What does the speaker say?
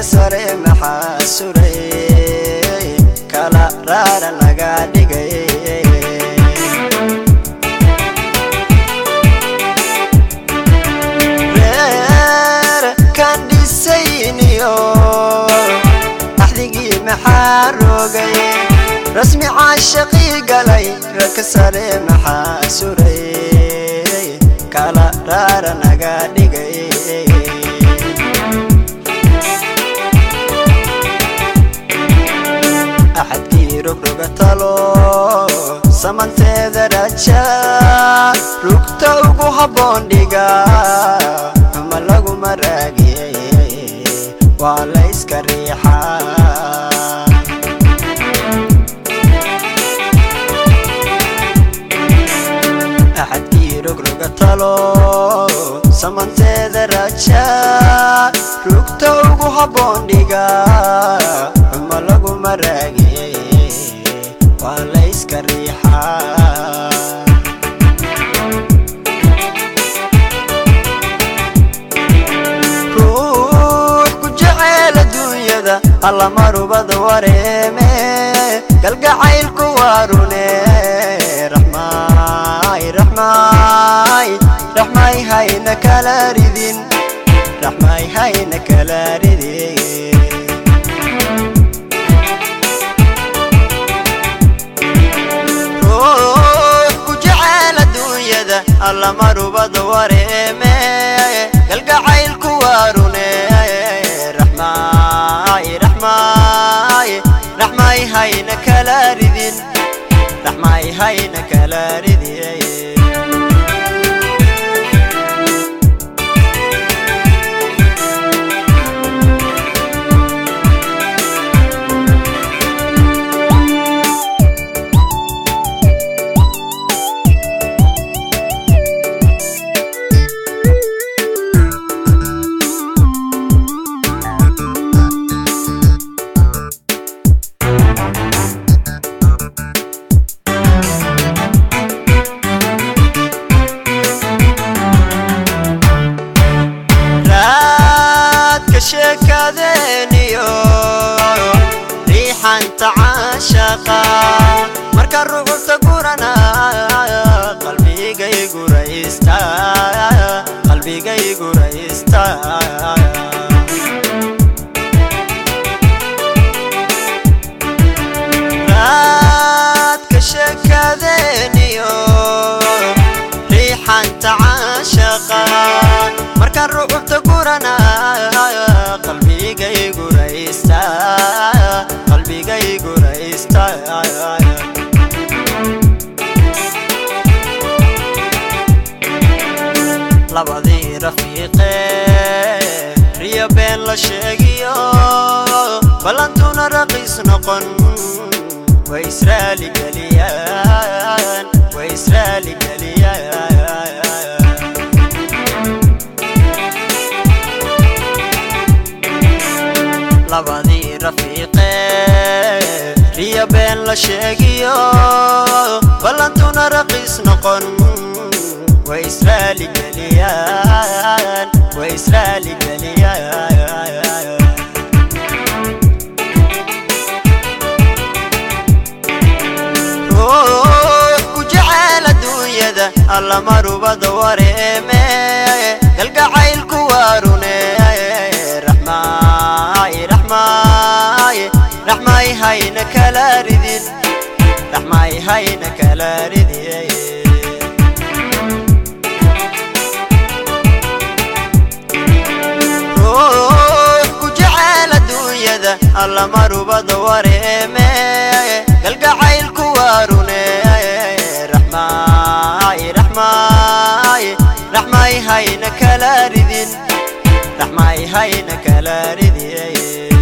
sare maxaa suray kala raara laga dhigay reer kan dhisayniyo axdigii maxaa rogay rasmi caashaqii galay raka sare maxaa suray kala raara naga dhigay axadkii rogroga talo samanteeda raja rugta ugu habboon dhiga ama laguma raagiyey waa la iska riixaa axadkii rogroga talo samanteeda raja rugta ugu habboon dhiga ama laguma raagiyey waa la iska riixaa ruux ku jeceel adduunyada alla marubada wareeme galgacaylku waa rune raxmaay raxmaay raxmaay hayna kala ridin raxmaay hayna kala ridin ruux ku jeceel adduunyada alla marubada wareeme galgacaylku waa rune raxmaay raxmaay raxmaay hayna kala ridin raxmaay hayna kala ridin raadka sheekadeeniyo riixanta caashaqa marka rucubta gurana qalbigay guraysta qalbigay guraysta raadka sheekadeeniyo riixanta caashaqa markaan rucubta gurana qalbigay guraysta qalbigay guraysta labadii rafiiqe riyo been la sheegiyo ballantuna raqiis noqon way israali geliyaan way israali geliyaan labadii rafiiqe riyo been la sheegiyo ballantuna raqiis noqon way israali geliyaan way israali geliyaan ruux ku jeceel adduunyada alla marubada wareeme galgacaylku waa rune raxmaay raxmaay raxmaay hayna kala ridin raxmaay hayna kala ridin ruux ku jeceel adduunyada alla marubada wareeme galgacaylku waa rune raxmaay raxmaay raxmaay hayna kala ridin raxmaay hayna kala ridin